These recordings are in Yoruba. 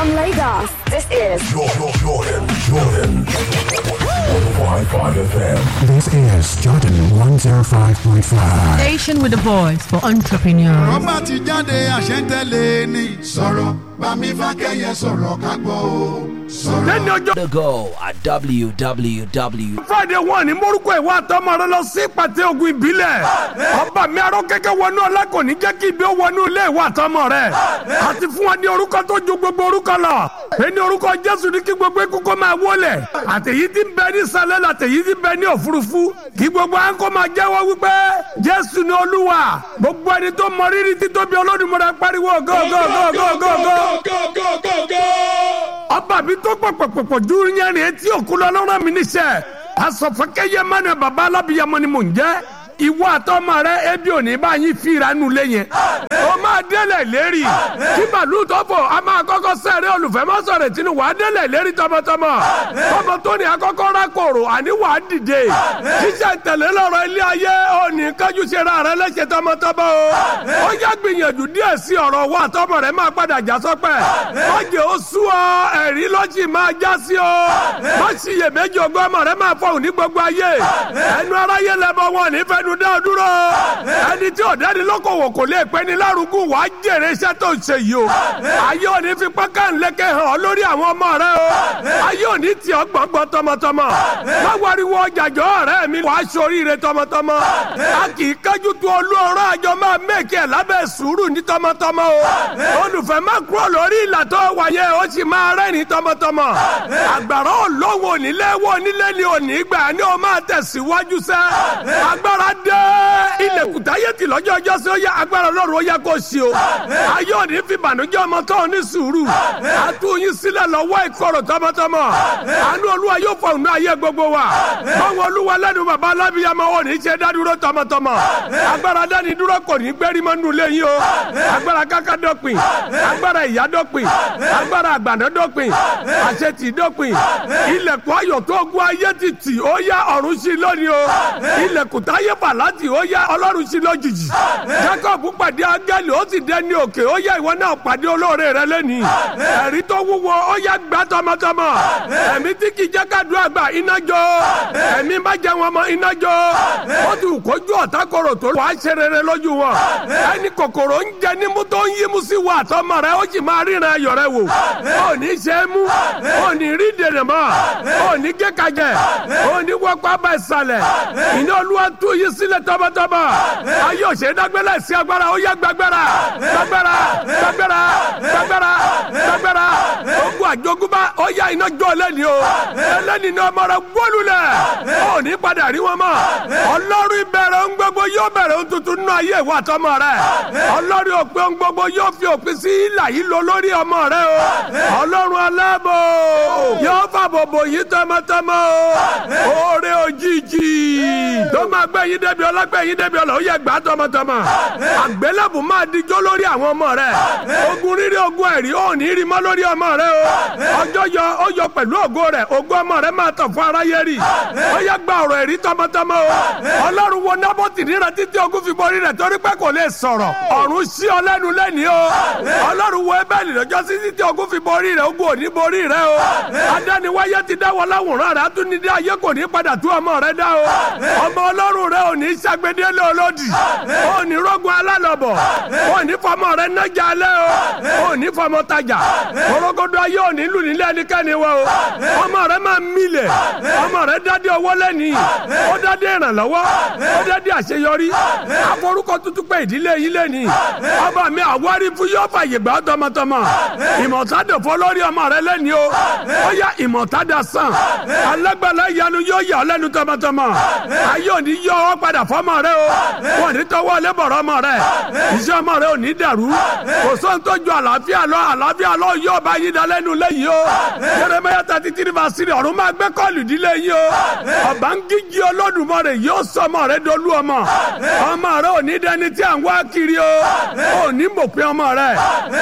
From Lagos, this is Jordan, Jordan, Jordan. 105.5 FM. This is Jordan 105.5. Station with the voice for entrepreneurs. rọ́bà ti jáde àṣẹ́ntẹ́lẹ̀ ni. sọ̀rọ̀ bámi fákẹ́yẹ sọ̀rọ̀ ká gbọ́ o. sọ̀rọ̀. lẹ́ni ọjọ́ to go at www. friday one ní morúkọ ìwà àtọmọ rẹ lọ sí pàtẹ ogun ìbílẹ̀ ọba mi arọ kẹkẹ wọnú ọlá kò ní jẹ́ kí ibi ó wọnú ilé ìwà àtọmọ rẹ àti fún wa ní orúkọ tó ju gbogbo orúkọ lọ ẹni orúkọ jésù ní kí gbogbo ikú kó máa wọlé àtẹ̀yí tí ń bẹ ní sálẹ̀ àtẹ̀yí tí ń bẹ ní òfurufú kí gbogbo à ń kó máa jẹ́wọ́ wípé jésù ní olúwa gbogbo ẹni tó mọ rírì títóbi olódùmọ̀rẹ́ pariwo gógógógógógó ọba mi tó pọ̀pọ̀pọ̀pọ̀ ju yẹn etí òkú lọ lọ́rọ̀ mi níṣẹ́ asọ̀fọ́kẹ́yẹ mẹ́rin baba alábìyamọ ni mò ń jẹ́ ìwọ àtọmọ rẹ ebi òní bá yín fira nu lé yẹn o máa délẹ̀ lérí kí màlúù tó fò a máa kọ́kọ́ sẹ́rẹ́ olùfẹ́ má sọ̀rọ̀ tìǹbù wàá délẹ̀ lérí tọmọtọmọ tọmọ tó ní akọ́kọ́ rákòrò àní wàá dìde ṣíṣe tẹ̀lé lọ́rọ̀ ilé ayé òní kájú ṣe ra rẹ lẹ́sẹ̀ tọmọtọmọ o ó yá gbìyànjú díẹ̀ sí ọ̀rọ̀ wa àtọmọ rẹ máa padà já sọ́pẹ́ má jẹ́ ó sú ọ ẹ̀rí lọ́jì máa já sí ọ má ṣiyèméjì ọgbọ́n ọmọ rẹ máa fọhùn ní gbogbo ayé ẹnu aráyé lẹ́bọ̀ wọn nífẹ̀ẹ́ ẹnu dá dúró ẹni tí ọ̀dẹ́ni lókòwò kò lè pẹ́ ní lárugún wà á jèrè iṣẹ́ tó ń ṣe yìí o ayé òní fi pẹ́ká ńlẹ́kẹ̀ hàn ọ́ lórí àwọn ọmọ rẹ o ayé òní tì ọ́ gbọ̀ngbọ̀n tọmọtọmọ má wariwo ọjàjọ́ ọ̀rẹ́ mi wàá ṣoríire tọmọtọmọ a kì í kájú tu olú ọ̀rọ̀ àjọ máa mẹ́kẹ̀ lábẹ́ sùúrù ní tọmọtọmọ o olùfẹ́ má kúrò lórí ìlà tó wáyé ó sì máa rẹ́rìn tọmọtọmọ àgbàrá olówó onílé wo onílé ni òní gbà ni ó máa tẹ̀síwájú sẹ́ agbára dé ilẹ̀kùtà ayé ti lọ́jọ́ ọjọ́ sí ó yẹ agbára ọlọ́run ó yẹ kó sí o ayé òní fi bànújẹ́ ọmọ tó ní sùúrù àtúnyí sílẹ̀ lọ́wọ́ ìkorò tọmọtọmọ àánú olúwa yóò fọ òun ayé gbogbo wa báwọn olúwa lẹ́nu bàbá alábíyamọ ò ní ṣe dádúró tọmọtọmọ agbára dání dúró kò ní gbérí mọ́ nù lẹ́yìn o agbára káká dọ́pin agbára ìyá dọ́pin agbára àgbàdo dọ́pin àṣetì dọ́pin ilẹ̀kùn ayọ̀ tó gun ayé ti tì ó yá ọ̀run sí lónìí o ilẹ̀kùn táyé fà láti ó yá ọlọ́run sí lójijì jacob pàdé áńgẹ́lì ó sì dé ní òkè ó yá ìwọ náà pàdé olóore rẹ lẹ́nìí ẹ̀rí tó wúwo ó yá gbá tọmọtọmọ ẹ̀mí tí kì í jẹ́ ká dùn àgbà iná jó ẹ̀mí má jẹ́ wọn mọ́ iná jó ó ti kójú ọ̀tá kòrò tó wàá ṣe rere lójú wọn ẹni kòkòrò ń jẹ nímú tó ń yímú sí wa àtọmọ rẹ ó sì máa ríran ayọ̀ rẹ wò ó ní ṣe é mú ó ní rí dènà mọ́ ó ní kékajẹ ó ní wọ́pọ̀ bá ìsàlẹ̀ iná olúwa tú yí sílẹ̀ tọmọtọmọ ayé òṣèré dágbélé sí agbára ó yẹ gbàgbára gbàgbára gbàgbára gbàgbára gbàgbára ogun àjogúnbá ó yá iná jó lẹ́ni o ẹlẹ́ni ní ọmọ rẹ gbólulẹ̀ ó ní padà rí wọn mọ́ ọlọ́run ìbẹ̀rẹ̀ ń gbogbo yóò bẹ̀rẹ̀ ń tuntun nínú ayé ìwà tọmọ rẹ ọlọ́run òpin ń gbogbo yóò fi òpin sí ìlà yìí lọ lórí ọmọ rẹ o ọlọ́run aláàbò yóò fàbòbò yìí tọmọtọmọ o oore òjijì tó máa gbé yín débi ọlọ́gbẹ́ yín débi ọlọ́ ó yẹ gbà tọmọtọmọ àgbélébù máa dijó lórí àwọn ọmọ rẹ ogun rírí ogun ẹ̀rí ò ní rí mọ́ lórí ọmọ rẹ o ọjọ́ yọ ó yọ pẹ̀lú ògo rẹ ògo ọmọ rẹ máa tàn fún aráyé rí ó yẹ gba ọ̀rọ̀ ẹ̀rí tọmọtọmọ o ọlọ́run wo nábọ́tì níra títí ogun fi borí rẹ torí pé kò lè sọ̀rọ̀ ọ̀run sí ọ lẹ́nu lẹ́ni o ọlọ́run wo ẹbẹ̀lì lọ́jọ́ sí títí ogun fi borí rẹ ogun ò ní borí rẹ o adániwáyé ti dáwọ́ láwùrán rẹ atúnidé ayé kò ní padà tú ọmọ rẹ dá o ọmọ ọlọ́run rẹ ò ní sàgbédé lé olódì ò ní rógun alálọ̀bọ̀ ò ní fọmọ rẹ nájà alẹ́ o ò ní fọmọ tajà korogodo ayé ò ní lù nílé ẹnikẹ́ni wa o ọmọ rẹ máa milẹ̀ ọmọ rẹ dádé owó lẹ́ni ó dádé ìrànlọ́wọ́ ó dádé àṣeyọrí aforúkọ tuntun pé ìdílé yìí lẹ́ni ọba mi àwárí fún yóò fàyè gbà tọmọtọmọ ìmọ̀tádò fọ́ lórí ọmọ rẹ lẹ́ni o ó yá ìmọ̀tádà sàn alágbàlá ìyanu yóò yà ọ́ lẹ́nu tọmọtọmọ ayé ò ní yọ ọ́ padà fọmọ rẹ o wọn ní tọwọ́ lẹ́bọ̀rọ̀ ọmọ rẹ iṣẹ́ ọmọ rẹ ò ní dàrú kò sóhun tó ju àlàáfíà lọ àlàáfíà lọ yóò bá yín dalẹ́nu lẹ́yìn o Jeremiah thirty three verse three ọ̀run máa gbé kọ́ọ̀lù dílé yín o ọba ń gígí Olódùmarè yóò sọ ọmọ rẹ dolú ọmọ ọmọ rẹ ò ní dẹni tí à ń wá kiri o ò ní mọ̀pẹ́ ọmọ rẹ kò sọ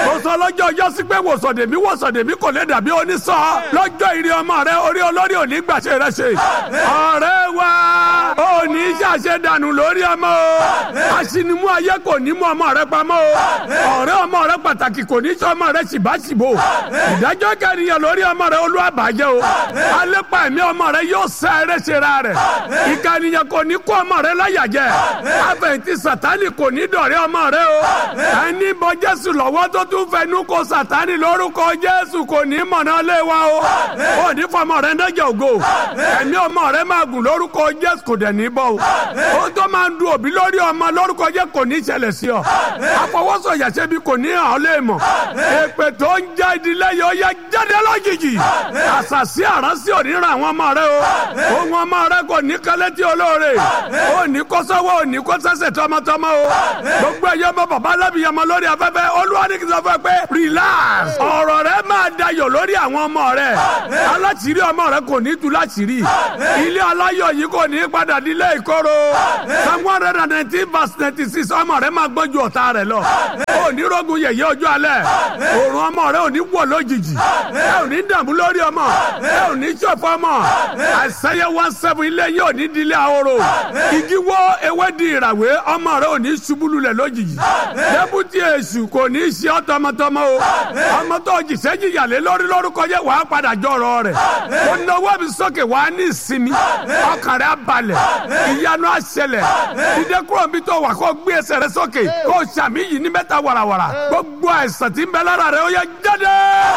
lọ́jọ́ ọjọ́ sí pé wòsàndèmí wòsàndèmí kò lè dàbí onísọ lọ́jọ́ ìrì ọmọ rẹ orí olórí òní gbàṣẹ rẹ ṣe ọ̀rẹ́ wa òní ṣàṣẹ dànù lórí ọmọ o aṣinimú ayé kò ní mú ọmọ rẹ pamọ́ o ọ̀rẹ́ ọmọ rẹ pàtàkì kò ní sọ ọmọ rẹ ṣìbáṣìbò ìdájọ́ kẹrìyàn lórí ọmọ rẹ olú àbájẹ́ o alépa ẹ̀mí ọmọ rẹ yóò sẹ ẹrẹ́ ṣera rẹ̀ ìkànnìyàn kò ní kó ọmọ rẹ láyàjẹ́ àfẹ̀yìntì sàtánì kò ní dọ̀rẹ́ ọmọ rẹ o ẹni bọ jésù lọ́wọ́ tó tún fẹnu kó sàtánì lórúkọ jésù kò ní mọ̀nà lé wa o ò ní fọmọ rẹ nẹ́jẹ̀ ògo ẹ̀mí ọmọ rẹ máa gùn lórúkọ jésù kò dẹ̀ ní bọ́ o ó tó máa ń du òbí lórí ọmọ lórúkọ jésù kò ní ṣẹlẹ̀ sí ọ àfọwọ́sọ̀yà ṣẹbi kò ní hàn ọ́ lé mọ̀ èpè tó ń já ìdílé yìí ó yẹ jáde lójijì àṣàṣì àránsí ò ní ra àwọn ọmọ rẹ o ohun ọmọ rẹ kò ní kálẹ̀ tí olóore ó ní kó sọ́wọ́ ò ní kó sẹ́sẹ̀ tọmọtọmọ o gbogbo ẹ̀yọ́ ọmọ bàbá alábìyàmọ lórí afẹ́fẹ́ olúwa ní kí n sọ fún ẹ pé relax ọ̀rọ̀ rẹ máa dayọ̀ lórí àwọn ọmọ rẹ aláṣìírí ọmọ rẹ kò ní tú láṣìírí ilé aláyọ̀ yìí kò ní padà nílé ìkorò psalm one hundred and nineteen verse ninety six ọmọ rẹ máa gbọ́n ju ọ̀tá rẹ lọ ó ní rogun yẹ̀yẹ́ ọjọ́ alẹ́ òòrùn ọmọ rẹ ò ní wọ̀ lójijì ẹ ò ní dààmú lórí ọmọ ẹ ò ní ṣọ̀fọ̀ ọmọ àìsàyẹ one seven ilé yìí ò ní dilé ahoro igi wọ́ ewé di ìràwé ọmọ rẹ ò ní ṣubú lulẹ̀ lójijì dẹ́bùtì èṣù kò ní ṣe ọ́ tọmọtọmọ o ọmọ tó jìṣẹ́ jìyàlé lórí lórúkọ yẹ wàá padà jọrọ rẹ̀ ó náwó mi sókè wàá ní ìsinmi ọkàn rẹ̀ á balẹ̀ ìyanu á ṣẹlẹ̀ dídé kúrò níbi tó wà kó gbé ẹsẹ̀ rẹ̀ sókè kó sàmì yìí ní mẹ́ta wàràwàrà gbogbo àìsàn tí ń bẹ lára rẹ̀ ó yẹ jáde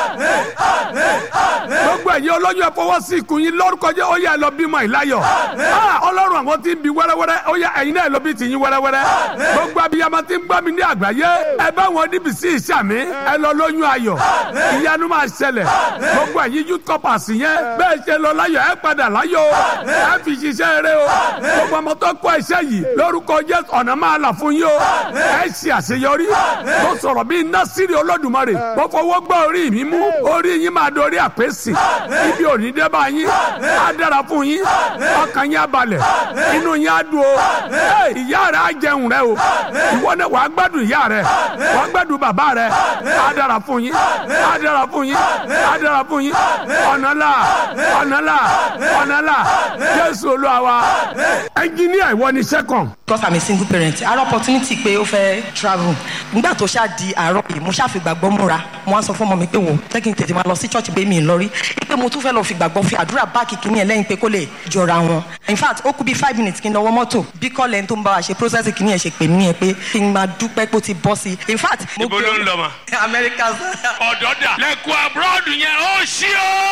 gbogbo ẹ̀yin olóyún ẹ fọwọ́ sí ikùn yín lórúkọ jẹ́ ó yẹ ẹ lọ bímọ ìláyọ̀ ọlọ́run àwọn tí ń bi wẹ́rẹ́wẹ́rẹ́ ó yẹ ẹ̀yin náà lọ bí tìyín wẹ́rẹ́wẹ́rẹ́ gbogbo abiyamọ tí ń gbọ́ mi ní àgbáyé ẹ bá wọn níbi sí ìṣàmì ẹ lọ lóyún ayọ̀ ìyanu máa ṣẹlẹ̀ gbogbo ẹ̀yin youth corpers yẹn bẹ́ẹ̀ ṣe lọ láyọ̀ ẹ padà láyọ̀ ẹ fi ṣiṣẹ́ eré o gbogbo ọmọ tó kọ́ iṣẹ́ yìí lórúkọ jẹ́ ọ̀nà máa là fún yín o ẹ ṣe àṣeyọrí mo sọ̀rọ̀ bíi násìrì olódùmarè mo fọwọ́ gbọ́ orí mi mú orí yín máa dorí àpèsè ibi òní dé bá yín á dára fún yín ọkàn yín á balẹ̀ inú yín á dùn o ìyá rẹ̀ á jẹun rẹ̀ o ìwọ náà wàá gbádùn ìyá rẹ̀ wàá gbádùn bàbá rẹ̀ á dára fún yín á dára fún yín á dára fún yín ọ̀nà là ọ̀nà là ọ̀nà là jésù olúwa wa ẹnjìníà ìwọ ni sẹ́kọ̀n. because i'm a single parent ara opportunity pé ó fẹ́ travel nígbà tó ṣáà di àárọ̀ yìí mo ṣáà fi gbàgbọ́ múra mo wá sọ fún ọmọ mi pé wò jẹ́ kí n tètè máa lọ sí church pé mi ì lọ rí pé mo tún fẹ́ lọ fi gbàgbọ́ fi àdúrà báàkì kìíní ẹ̀ lẹ́yìn pé kó lè jọra wọn in fact ó kú bíi five minutes kí n lọ wọ mọ́tò bí kọ́lẹ̀ ń tó ń bá wa ṣe process kìíní ẹ̀ ṣe pè mí ẹ̀ pé kí n máa dúpẹ́ pé ó ti bọ́ sí i in fact. mo ibo ló ń lọ mà. America. ọ̀dọ́ dà lẹ́kọ̀ọ́ abroad yẹn ó ṣí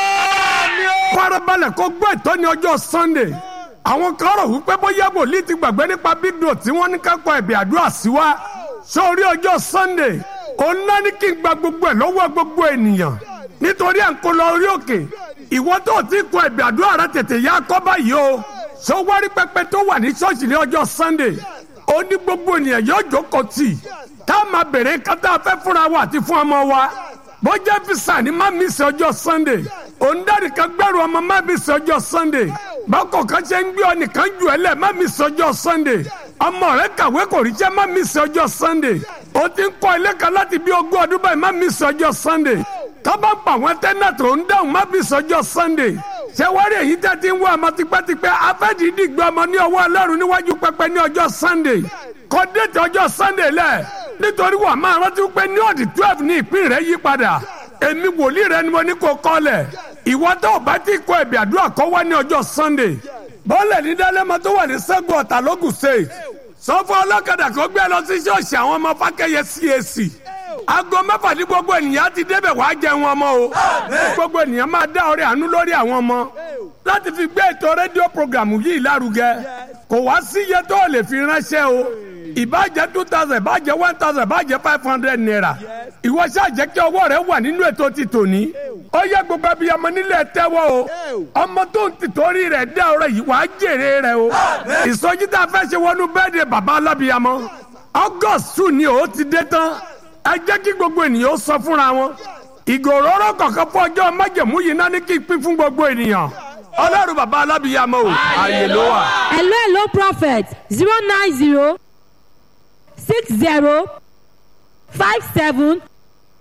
o. farabalẹ̀ kó gbọ́ ìtọ́ni ọjọ́ sunday àwọn kan rò wípé bóyá wòlíì ti gbàgbé nípa big dot tí wọ́n ní ká kọ ẹ̀bì àdúrà sí wa sórí ọjọ́ sunday òun náà ní kí n gba gbogbo ẹ̀ lọ́wọ́ gbogbo ènìyàn nítorí à ń kó lọ orí òkè ìwọ tó ti kọ ẹ̀bì àdúrà rẹ tètè yá kọ́ báyìí o sọ wárí pẹpẹ tó wà ní ṣọ́ọ̀ṣì ní ọjọ́ sunday ó ní gbogbo ènìyàn yóò jókòó tì tá a máa bèrè kátà fẹ́ fúnra wa àti fún ọmọ wa bọ́jà fisa ni má mi sọ ọjọ́ sunday òǹdarí kan gbẹ́rù ọmọ má mi sọ ọjọ́ sunday bákọ̀ kan ṣe ń gbé ọ nìkan jù ẹ lẹ̀ má mi sọ ọjọ́ sunday ọmọ rẹ kàwé kò ríṣẹ́ má mi sọ ọjọ́ sunday o ti ń kọ́ ilé kan láti bí ogún ọdún báyìí má mi sọ ọjọ́ sunday tọ́ba ń pa àwọn tẹ́nà tó ń dáhùn má mi sọ ọjọ́ sunday ṣé wọ́n rí èyí tẹ́ ti ń wá ọmọ tipẹ́tipẹ́ afẹ́dídì gbé ọmọ ní ọwọ́ ọlọ́run níwájú pẹpẹ ní ọjọ́ sunday kọ́ déètì ọjọ́ sunday lẹ̀ nítorí wà máa rántí pé ní ọ̀dì twelve ní ìpín rẹ̀ yí padà èmi wòlíì rẹ ni mo ní kó kọ́lẹ̀ ìwọ tó o bá ti kọ ẹ̀bì àdúrà kọ́ wá ní ọjọ́ sunday bọ́ọ̀lẹ̀ ní dálẹ́mọ tó wà ní sẹ́gun ọ̀tà lógùn state sọ fún ọlọ́kadà kó gbé lọ sí ṣọ́ọ̀ṣì àwọn ọmọ fákẹ́yẹ cac aago mẹ́fà ní gbogbo ènìyàn ti débẹ̀ wá jẹun ọmọ o gbogbo ènìyàn máa dá ọrẹ àánú lórí àwọn ọmọ láti fi gbé ètò rédíò programu yìí lárugẹ kò wá sí iye tó o lè fi ránṣẹ́ o ìbàjẹ́ two thousand ìbàjẹ́ one thousand ìbàjẹ́ five hundred naira ìwọ ṣáà jẹ́ kí ọwọ́ rẹ wà nínú ètò ti tòní ó yẹ gbogbo ẹbí ọmọ nílẹ̀ tẹ́wọ́ o ọmọ tó ń tìtorí rẹ̀ dá ọrẹ yìí wàá jèrè rẹ o ìsọjí tá a fẹ́ ṣe wọnú bẹ́ẹ̀dẹ̀ bàbá alábìyamọ august two ni ó ti dé tán ẹ jẹ́ kí gbogbo ènìyàn ó sọ fúnra wọn ìgòròrò kọ̀ọ̀kan fún ọjọ́ májẹ̀mú yìí náà ní kí n pín fún gbogbo ènìyàn ọlọ́run bàbá alábìyamọ o ààyè ló wà. hello hello prophet zero nine zero six zero five seven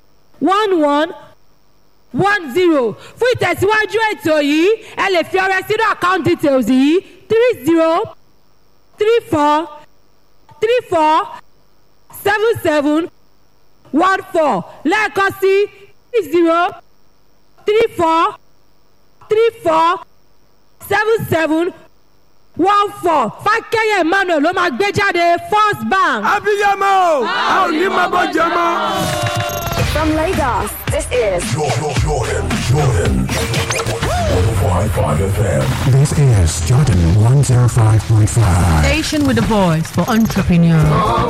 one one one zero fún ìtẹ̀síwájú ètò yìí ẹ lè fi ọrẹ sínú account details yìí three zero three four three four seven seven one four lẹ́ẹ̀kan sí three zero three four three four seven seven one four fákẹ́yẹ̀ emmanuel ló máa gbé jáde first bank. abiyamọ a ò ní máa bọ́ jẹ mọ́. From Lagos, this is Jordan, Jordan, Jordan. 105.5 FM. This is Jordan 105.5. Station with a voice for entrepreneurs.